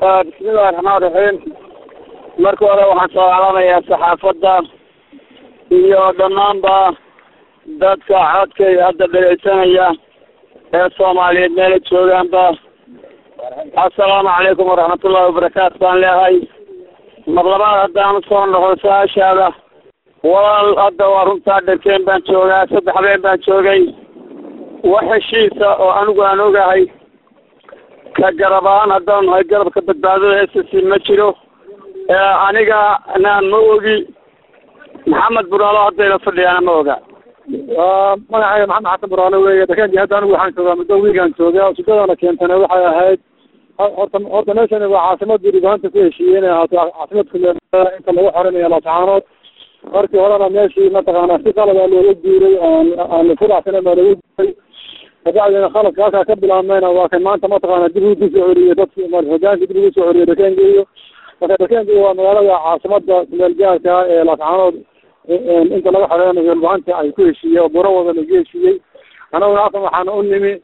bismillahi raxmaan raxiim marka hore waxaan soo calamayaa saxaafadda iyo dhammaanba dadka codkay hadda dhegeysanaya ee soomaaliyeed meela joogaanba assalaamu calaykum waraxmatullahi wabarakaatu baan leehay mar labaad haddaan usoo noqdo su-aashaada walaal hadda waa runtaa dharkeen baan joogaa saddex habeen baan joogay wax heshiisa oo anigu aan ogahay ka garab ahaan haddaan nahay garabka badbaadada s c ma jiro aniga naan ma ogi maxamed buraalo haddayna fadhiyaana ma oga magacayga maxamed xasan buraale weeye dakaankii hadda anigu waxaan joogaa muddo wiigaan joogaa ujeedadana keentana waxay ahayd horta horta meeshani waa caasimadii dhibahanta ku heshiiyey inay ahaato caasimadka inta lagu xorinayo laascaanood markii horena meeshii mataqaanaa si qalada looga guuray aan aan furaxsanen baa looga guuray kabacdina khaladka halkaa ka bilaabmayna waa kan maanta mataqaana dib ugu soo celiyey dadki hogaankii dib ugu soo celiyey dakeengeeyo marka dakeengeeyo waa magaalada caasimada kumeelgaarka ee laascaanood inta laga xoreynayo dhibahanta ay ku heshiiyey oo buro wada lagu heshiiyey anaguna halkan waxaana u nimi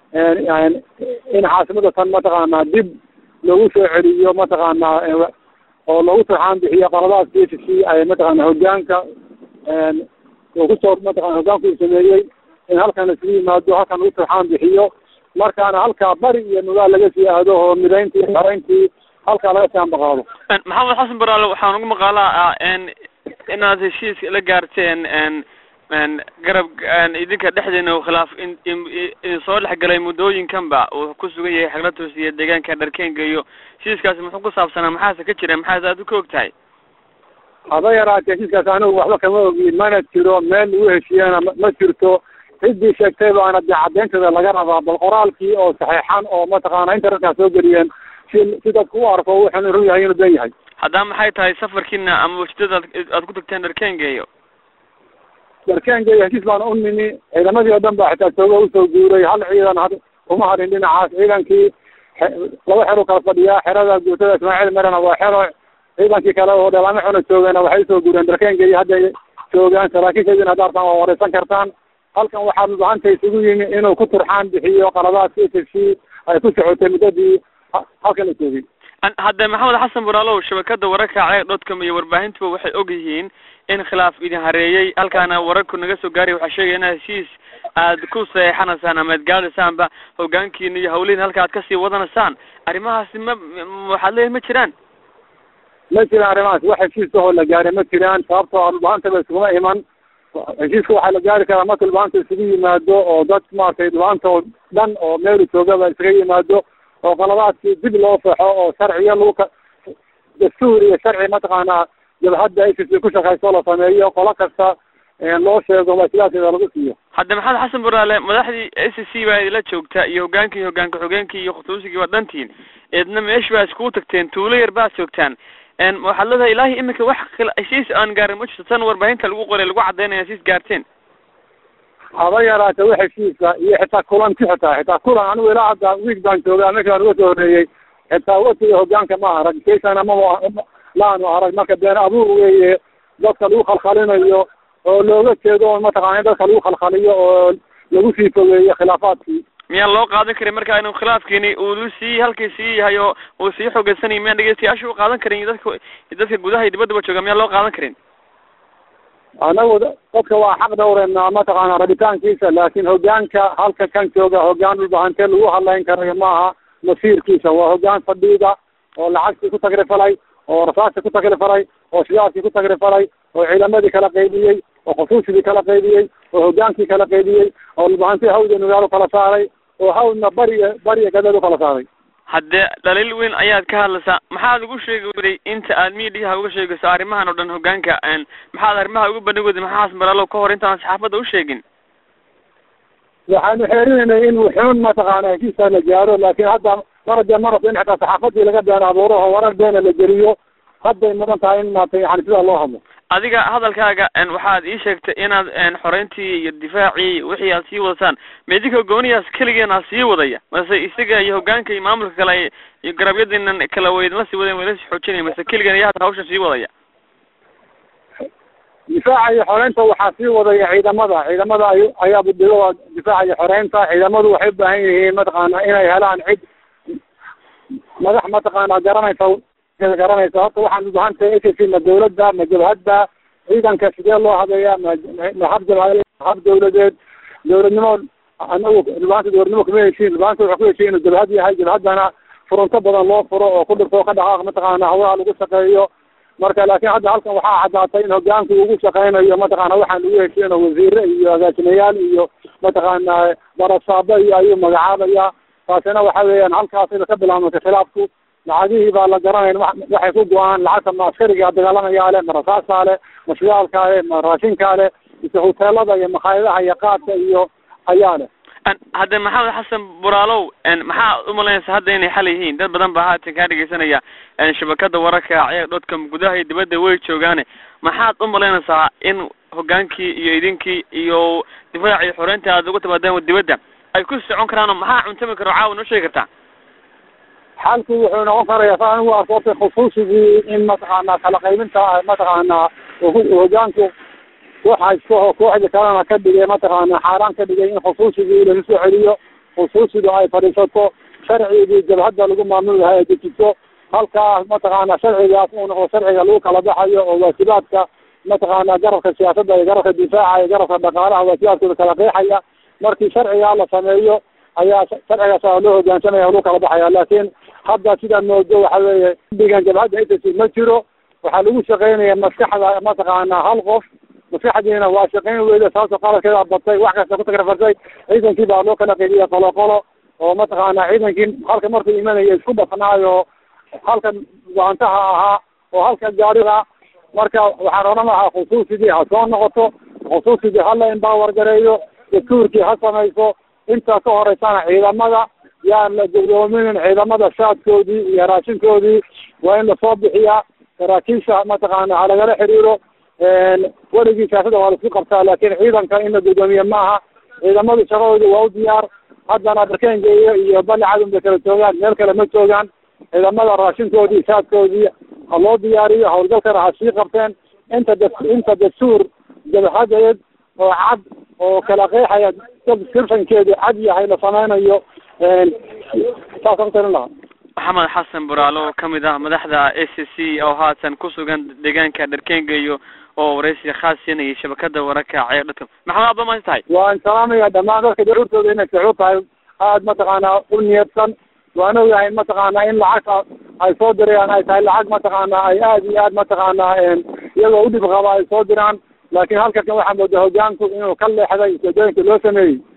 in caasimada tan mataqaanaa dib loogu soo celiyo mataqaanaa oo loogu turxaan bixiyo qaladaadka s c ay mataqaana hogaanka oo kusoo mataqana hogaanku uu sameeyey in halkan isugu yimaado halkan lagu turxaan bixiyo markaana halkaa bari iyo nugaal laga sii aado oo midayntii xarayntii halkaa laga sii ambaqaado maxamed xasan baraale waxaan ugu maqaalaa inaad heshiis la gaarteen garab idinka dhexdeena u khilaaf idin soo dhexgalay muddooyinkanba uu ku sugan yahay xagla toosiya deegaanka dharkeenga iyo heshiiskaasi muxuu ku saabsanaa maxaase ka jira maxaase aad ka og tahay haba yaraatee heshiiskaas anigu waxba kama ogi mana jiro meel lagu heshiiyana ma jirto ciddii sheegtay baana dee caddeynteeda laga rabaa bal qoraalkii oo saxeexan oo mataqaana internetkaa soo geliyeen si si dadku u arko wuxuuna run yahay inuu ben yahay haddaba maxay tahay safarkiina ama wajidada aad ku tagteen dharkeengeeyo darkeengeeyo heshiis baana u nimi ciidamadii oo dhan baa xitaa tooga usoo guuray hal ciidan had uma harin dhinacaas ciidankii laba xero kala fadhiyaa xerada guutada ismaaciil merena waa xero ciidankii kale oo dheelaamo xuna joogeen waxay usoo guureen darkeengeeyo hadday joogaan saraakiishaydina hadaartaan waa wareysan kartaan halkan waxaa mubahanta isugu yimi inuu ku turxaan bixiyo qaladaadka s c ay ku socotay muddadii halkan la joogay hadde maxamed xasan buraalow shabakada wararka ceeg dotcom iyo warbaahintuba waxay og yihiin in khilaaf idin hareeyey halkaana wararku naga soo gaaraya waxaa sheegaya inaad heshiis aad ku saxeexanaysaan ama ad gaadaysaanba hogaankiina iyo hawlihiina halka aad kasii wadanaysaan arrimahaasi ma waxaad leeyahy ma jiraan ma jiraan arrimahaas wax heshiis ahoo la gaaray ma jiraan sababtoo dhulbaantaba iskuma iman heshiiska waxaa la gaari karaa marka dhulbaanta isugu yimaado oo dad maaragtay dhulbaanta oo dhan oo meelu joogaba iskaga yimaado oo qaladaadkii dib loo faxo oo sharciyo lagu ka dastuur iyo sharci mataqaanaa jabhadda s c ku shaqayso la sameeyo qolo kasta loo sheego waa sidaaseeda lagu siiyo hadde maxamed xasan buraale madaxdii s c baa idila joogta iyo hogaankii hogaanka xogeenkii iyo khutuusigii waa dhantiin eedna meesh baa iskugu tagteen tuulo yar baad joogtaan waxaad leedahay ilaahi iminka wax heshiis aan gaarin ma jirto tan warbaahinta lagu qoray lagu caddaynaya heshiis gaarteen haba yaraate wax heshiisa iyo xitaa kulanti xitaa xitaa kulan anigu ilaa hadda wiig baan joogaa meesha aan uga soo horeeyey xitaa watiga hogaanka ma arag kaysana mama laanu arag marka been abuur weeye dadka lagu khalkhalinayo oo looga jeedo oo mataqana in dadka lagu khalkhaliyo oo lagu sii fogeeyo khilaafaadkii miyaan loo qaadan karin marka inuu khilaafkiini uu sii halkii sii yahay oo uu sii xoogeysanayo miyaan dhegeystayaasha u qaadan karin dadka dadka gudaha iyo dibaddaba jooga miyaan loo qaadan karin anagu dadka waa xaq dhawreynaa mataqaana rabitaankiisa laakin hogaanka halka kan jooga hogaan dhulbahantee lagu hadlayn karayo maaha masiirkiisa waa hogaan fadhiida oo lacagtii ku tagrifalay oo rasaastii ku tagrifalay oo shidaalkii ku tagrifalay oo ciidamadii kala qaybiyey oo khusuusigii kala qaybiyey oo hogaankii kala qaybiyey oo dhulbahantii hawda nugaal u kala saaray oo hawdna bariya bariya gadeed u kala saaray haddee dhaliil weyn ayaad ka hadlaysaa maxaad ugu sheegi waday inta aad miidiyaha uga sheegayso arrimahan oo dhan hogaanka maxaad arrimaha ugu bandhig waday maxaa xasan baraalow ka hor intaan saxaafadda u sheegin waxaanu xeerinaynay in wuxuun mataqaana heshiiskaa la gaaro laakin hadda marade marabto in xitaa saxaafadii laga been abuuro oo warar beena la geliyo hadday mudan tahay in maarata yani sidaa loo hadlo adiga hadalkaaga waxaad ii sheegtay inaad xoreyntii iyo difaacii wixii aad sii wadataan ma idinka gooniyaas keligeena sii wadaya mase isaga iyo hogaanka iyo maamulka kale iyo garabyadiinan kala waydinla sii wadayn wayla sii xoojinaya mase keligeena yaa hawshan sii wadaya difaaca iyo xoreynta waxaa sii wadaya ciidamada ciidamada ay ayaa budhigo difaaca iyo xoreynta ciidamadu waxay u baahan yihiin mataqaana inay helaan cid madax mataqaana garanaysa garanaysa horta waxaan u bahan tahay s ma dawladda ma jabhadda ciidanka sidee loo habeeyaa ma ma hab jabhad hab dawladeed dawladnimo anagu dhibanta dawladnimo kuma heshiin dhibanta wuxuu ku heshiin inuu jabhad yahay jabhaddana furunto badan loo furo oo ku dhirto ka dhaqaaq mataqaana hawlaha lagu shaqeeyo marka laakiin hadda halkan waxaa caddaatay in hogaanku ugu shaqeynayo mataqaana waxaan lagu heshiino wasiire iyo agaasimayaal iyo mataqaana barasaabo iyo ayuu magacaabaya taasina waxa weeyaan halkaas ina ka bilaabmata khilaafku lacagihii baa la garanayn waxay ku go-aan lacagta ma askariga dagaalamayaa le ma rasaasaa le ma shidaalkaa le ma raashinkaa le mise hoteelada iyo makhaayadaha iyo qaadka iyo ayaa leh hadde maxamed xasan buraalow maxaa umalaynaysa hadda inay xal yihiin dad badan baa haatan kaa dhegeysanaya shabakada wararka ceeg dhodka gudaha iyo dibadda way joogaane maxaad umalaynaysaa in hogaankii iyo idinkii iyo difaac iyo xoreynta aad uga timaadeen dibadda ay ku socon karaan oo maxaa cuntami karo caawa noo sheegi kartaa xalku wuxuu noqon karaya sa anigu arkoota khusuusigii in mataqaana kala qaybinta mataqaana hogaanku koox haysto oo kooxda kalena ka dhigay mataqaana xaaraan ka dhigay in khusuusigii lagu soo celiyo khusuusiga ay fadhiisato sharcigii jabhadda lagu maamuli lahaa ay dejiso halkaas mataqaana sharcigaas uu noqdo sharciga lagu kala baxayo oo waajibaadka mataqaana garabka siyaasadda iyo garabka difaaca iyo garabka dhaqaalaha waajibaadkooda kala qeexaya markii sharcigaa la sameeyo ayaa sharcigaas loo hogaansamaya lagu kala baxaya laakiin hadda sidaa moodo waxa weeye digan jabhadda ss ma jiro waxaa lagu shaqeynaya maskaxda mataqaana hal qof maskaxdiina waa shaqeyn weyda sababto qaladkeeda batay wax kasta ku tagrafartay ciidankii baa loo kala qeybiya qolo qolo oo mataqaana ciidankii halka markuu imanaya isku dhafnaayo halka gaantaha ahaa oo halka gaariga marka waxaan odhan lahaa khusuusigii ha soo noqoto khusuusigii hala empower gareeyo dastuurkii ha samayso intaa ka horeysana ciidamada yaan la guddoominin ciidamada shaadkoodii iyo raashinkoodii waa in lasoo bixiyaa saraakiisha mataqaana ha lagala xiriiro weligii siyaasada waa laisku qabtaa laakiin ciidanka in la guddoomiye maaha ciidamadu shaqadooda waa u diyaar haddana darkengeeyo iyo bali cadun bay kala joogaan meel kale ma joogaan ciidamada raashinkoodii shaadkoodii ha loo diyaariyo hawlgalkana ha sii qabteen inta da inta dastuur jabhadeed oo cad oo kala qeexaya descriptionkeedu cad yahay la sameynayo saasaan ku talin lahaa maxamed xasan buraalo oo kamid ah madaxda a c c oo haatan kusugan deegaanka dharkengayo oo waraysi khaas siinayay shabakada wararka ceer dadka maxamed aad ba mahadsan tahay waan salaamaya dhamaan dadka daruurtooda inay saxuud tahay aada mataqaana u niyadsan waan ogahay mataqaana in lacagta ay soo dirayaan ay tahay lacag mataqaana ay aada iyo aad mataqaana iyagoo udhib qaba ay soo diraan laakiin halkakan waxaa moodaa hogaanku inuu ka leexday ujeedooyinka loo sameeyey